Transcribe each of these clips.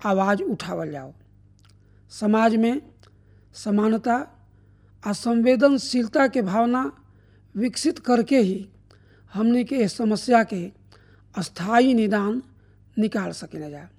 आवाज़ उठावल जाओ समाज में समानता आ संवेदनशीलता के भावना विकसित करके ही हमने के इस समस्या के स्थायी निदान निकाल सकें जा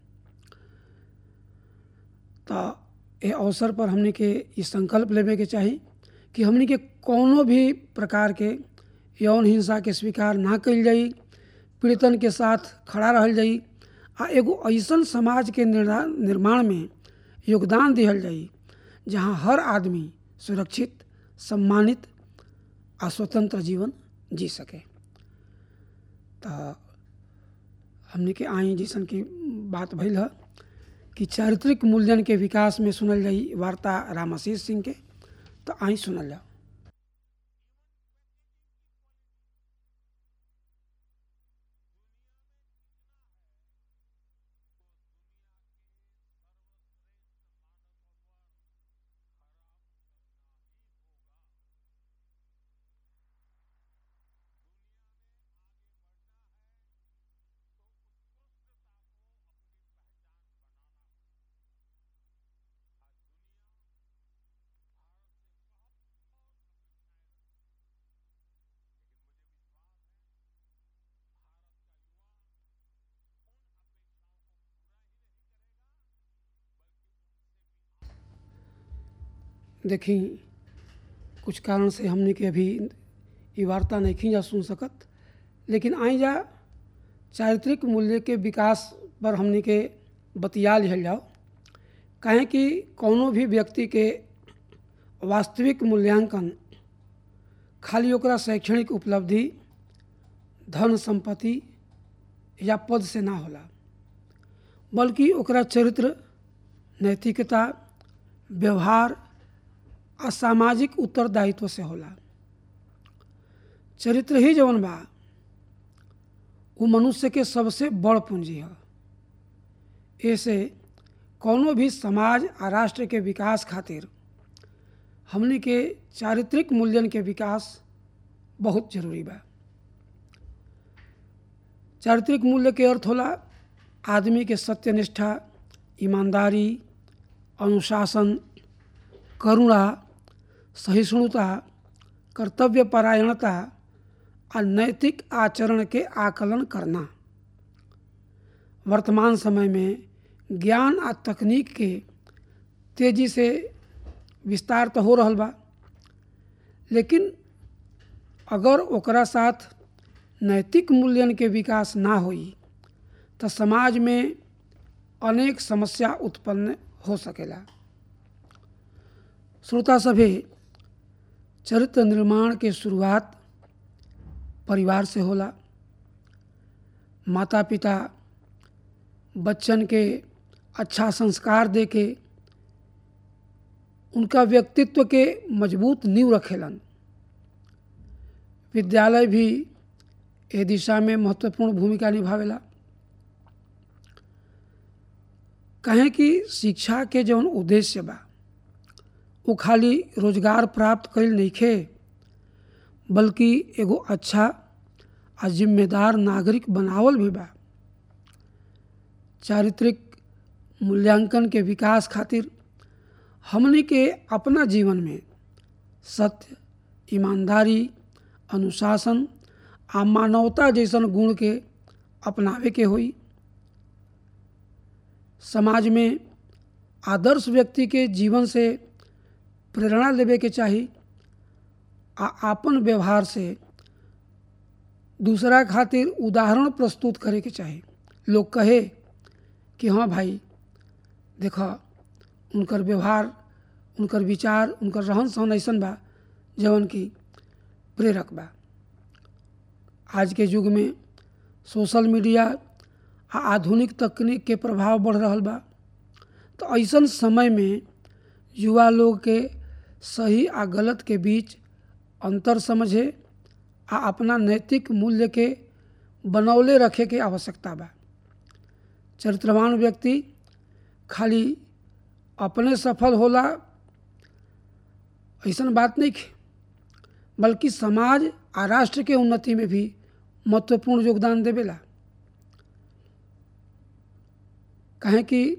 तो ये अवसर पर हमने के ये संकल्प लेवे के चाही कि हमने के कोनो भी प्रकार के यौन हिंसा के स्वीकार ना कल जाई पीड़ितन के साथ खड़ा रहल जाई आ एगो ऐसन समाज के निर्माण में योगदान दिहल जाई जहाँ हर आदमी सुरक्षित सम्मानित आ स्वतंत्र जीवन जी सके तो हमने के आई जैसन की बात भइल है कि चारित्रिक मूल्यन के विकास में सुनल जाई वार्ता रामाशीष सिंह के तो आई सुनल जाओ देखी कुछ कारण से हमने के अभी ये वार्ता नहीं जा सुन सकत लेकिन आई जा चारित्रिक मूल्य के विकास पर हमने के बतिया लिहल जाओ कहें कि कोनो भी व्यक्ति के वास्तविक मूल्यांकन खाली ओकरा शैक्षणिक उपलब्धि धन संपत्ति या पद से ना होला बल्कि ओकरा चरित्र नैतिकता व्यवहार आ सामाजिक उत्तरदायित्व से होला चरित्र ही जवन बा वो मनुष्य के सबसे बड़ पूंजी है ऐसे कोनो भी समाज आ राष्ट्र के विकास खातिर हमने के चारित्रिक मूल्यन के विकास बहुत जरूरी बा चारित्रिक मूल्य के अर्थ होला आदमी के सत्यनिष्ठा ईमानदारी अनुशासन करुणा सहिष्णुता कर्तव्यपरायणता और नैतिक आचरण के आकलन करना वर्तमान समय में ज्ञान आ तकनीक के तेजी से विस्तार तो हो रहा बा लेकिन अगर ओकरा साथ नैतिक मूल्यन के विकास ना होई तो समाज में अनेक समस्या उत्पन्न हो सकेला श्रोता सभी चरित्र निर्माण के शुरुआत परिवार से होला माता पिता बच्चन के अच्छा संस्कार दे के उनका व्यक्तित्व के मजबूत नींव रखेलन विद्यालय भी ए दिशा में महत्वपूर्ण भूमिका निभावेला कहें कि शिक्षा के जौन उद्देश्य बा वो खाली रोजगार प्राप्त कईल नइखे बल्कि एगो अच्छा आ जिम्मेदार नागरिक बनावल भी बा चारित्रिक मूल्यांकन के विकास खातिर हमने के अपना जीवन में सत्य ईमानदारी अनुशासन आ मानवता जैसन गुण के अपनावे के होई समाज में आदर्श व्यक्ति के जीवन से प्रेरणा लेवे के चाही आ आपन व्यवहार से दूसरा खातिर उदाहरण प्रस्तुत करे के चाही लोग कहे कि हाँ भाई देख उनकर व्यवहार उनकर विचार उनकर रहन सहन ऐसन बा जवन की प्रेरक बा आज के युग में सोशल मीडिया आ आधुनिक तकनीक के प्रभाव बढ़ रहा बा तो ऐसन समय में युवा लोग के सही आ गलत के बीच अंतर समझे आ अपना नैतिक मूल्य के बनौले रखे के आवश्यकता बा चरित्रवान व्यक्ति खाली अपने सफल होला ऐसन बात नहीं है बल्कि समाज आ राष्ट्र के उन्नति में भी महत्वपूर्ण योगदान देवेला कहें कि